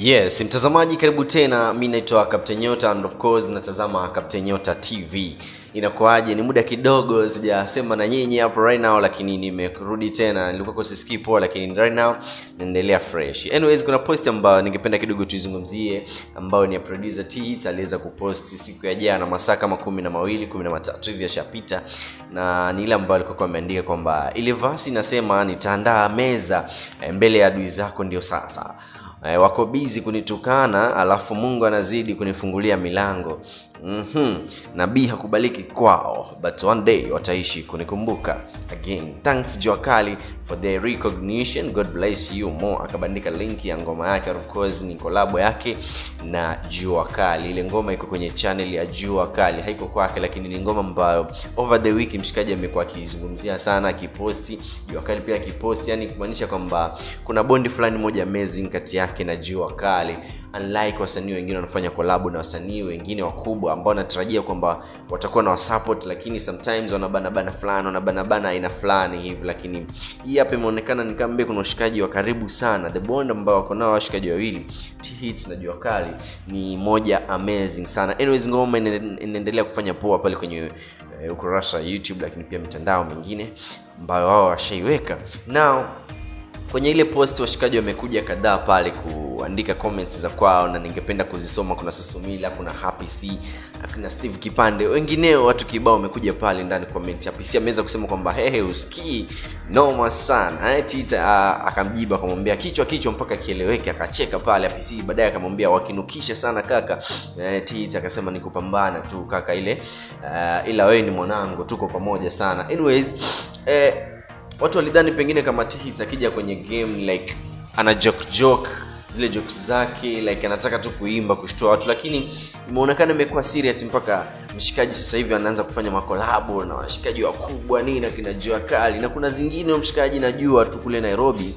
Yes, mtazamaji karibu tena. Mi naitwa Captain Nyota and of course natazama Captain Nyota TV. Inakuaje? Ni muda kidogo sijasema na nyinyi hapo right now, lakini nimerudi tena. Nilikuwa kwa sisikii poa, lakini right now naendelea fresh. Anyways, kuna post ambayo ningependa kidogo tuizungumzie, ambayo ni ya producer T Hits aliweza kupost siku ya jana masaa kama kumi na mawili kumi na matatu hivi yashapita, na ni ile ambayo alikuwa ameandika kwamba ile verse inasema nitaandaa meza eh, mbele ya adui zako, ndio sasa e, wako bizi kunitukana alafu mungu anazidi kunifungulia milango mm-hmm. nabii hakubaliki kwao but one day wataishi kunikumbuka again thanks jua kali for the recognition god bless you more akabandika link ya ngoma yake of course ni kolabo yake na jua kali ile ngoma iko kwenye channel ya jua kali haiko kwake lakini ni ngoma ambayo over the week mshikaji amekuwa akizungumzia sana akiposti jua kali pia akiposti yani kumaanisha kwamba kuna bondi fulani moja amazing kati yake na jua kali unlike wasanii wengine wanafanya kolabo na wasanii wengine wakubwa ambao wanatarajia kwamba watakuwa na wasupport lakini sometimes wanabanabana fulani wanabanabana aina fulani hivi lakini hii hapa imeonekana ni kama kuna ushikaji wa karibu sana the bond ambao wako nao washikaji wawili T-Hits na jua kali ni moja amazing sana anyways ngoma ina- inaendelea kufanya poa pale kwenye uh, ukurasa wa youtube lakini pia mitandao mingine ambayo wao washaiweka now kwenye ile post washikaji wamekuja kadhaa pale kuandika comments za kwao na ningependa kuzisoma kuna susumila kuna happy c kuna steve kipande wengineo watu kibao wamekuja pale ndani comment happy c ameweza kusema kwamba hehe usikii noma sana eh, Tiza, uh, akamjibu akamwambia kichwa kichwa mpaka kieleweke akacheka pale happy c baadaye akamwambia wakinukisha sana kaka eh, Tiza akasema ni kupambana tu kaka ile uh, ila wewe ni mwanangu tuko pamoja sana anyways eh, watu walidhani pengine kama T-Hits akija kwenye game like ana joke joke zile jokes zake like anataka tu kuimba kushtua watu lakini imeonekana imekuwa serious mpaka mshikaji sasa hivi anaanza kufanya makolabo na washikaji wakubwa nini na kina jua kali na kuna zingine mshikaji najua tu kule nairobi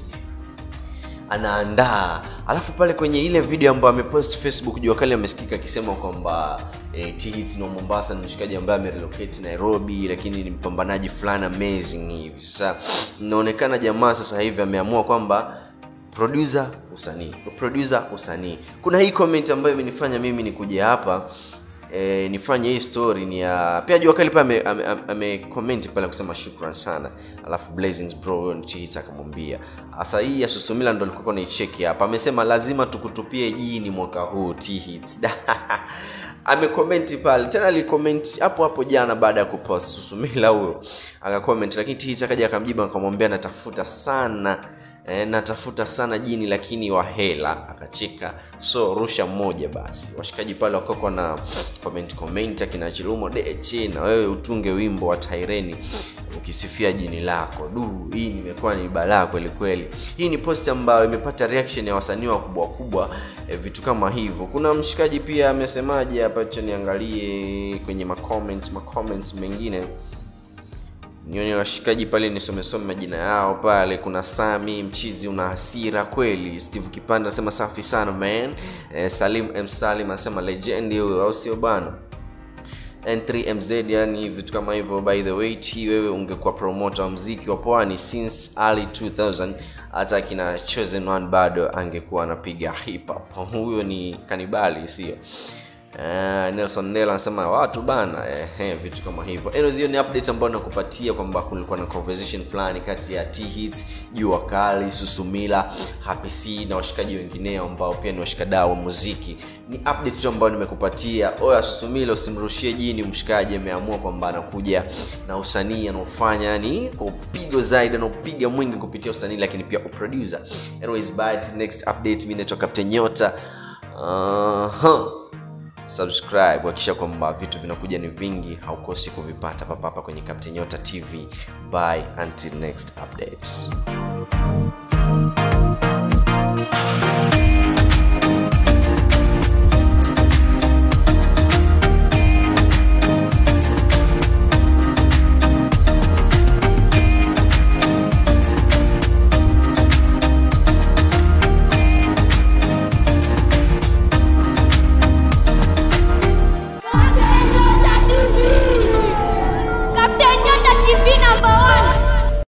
anaandaa alafu pale kwenye ile video ambayo amepost facebook jua kali amesikika akisema kwamba eh, T-Hits na mombasa ni mshikaji ambaye amerelocate nairobi lakini ni mpambanaji fulani amazing hivi sasa inaonekana jamaa sasa hivi ameamua kwamba producer usanii producer usanii kuna hii comment ambayo imenifanya mimi nikuja hapa e, nifanye hii story ni ya pia jua kali pale ame, ame, ame comment pale kusema shukran sana alafu blazings bro huyo ni T-Hits akamwambia sasa hii ya susumila ndo alikuwa naicheki hapa amesema lazima tukutupie jini mwaka huu T-Hits amekomenti pale tena alikomenti hapo hapo jana baada ya kupost susumila huyo akakomenti lakini T-Hits akaja akamjibu akamwambia natafuta sana e, natafuta sana jini lakini wa hela akacheka so rusha mmoja basi washikaji pale wakakwa na comment comment akina chilumo deche na wewe utunge wimbo wa taireni ukisifia jini lako du hii nimekuwa ni balaa kweli kweli hii ni post ambayo imepata reaction ya wasanii wakubwa wakubwa e, vitu kama hivyo kuna mshikaji pia amesemaje hapa cha niangalie kwenye macomment macomment mengine nione washikaji pale nisomesome majina yao pale kuna sami mchizi una hasira kweli steve kipande anasema safi sana man eh, salim m salim anasema legend huyo au sio bana n3mz yani vitu kama hivyo by the way t wewe ungekuwa promoter wa mziki wa pwani since early 2000 hata akina chosen one bado angekuwa anapiga hip hop huyo ni kanibali sio Uh, Nelson Ndela anasema watu bana eh, eh, vitu kama hivyo. Anyways, hiyo ni update ambayo nakupatia kwamba kulikuwa na conversation fulani kati ya T-Hits, Jua Kali, Susumila, Happy C na washikaji wengineo ambao pia ni washikadau wa muziki. Ni update tu ambayo nimekupatia. Oya Susumila, usimrushie jini mshikaji, ameamua kwamba anakuja na usanii anaofanya yani kwa upigo zaidi, anaopiga mwingi kupitia usanii, lakini pia uproducer. Anyways, bye next update. Mimi naitwa Captain Nyota. Uh-huh subscribe hakikisha kwamba vitu vinakuja ni vingi haukosi kuvipata papapa kwenye Captain Nyota TV bye until next update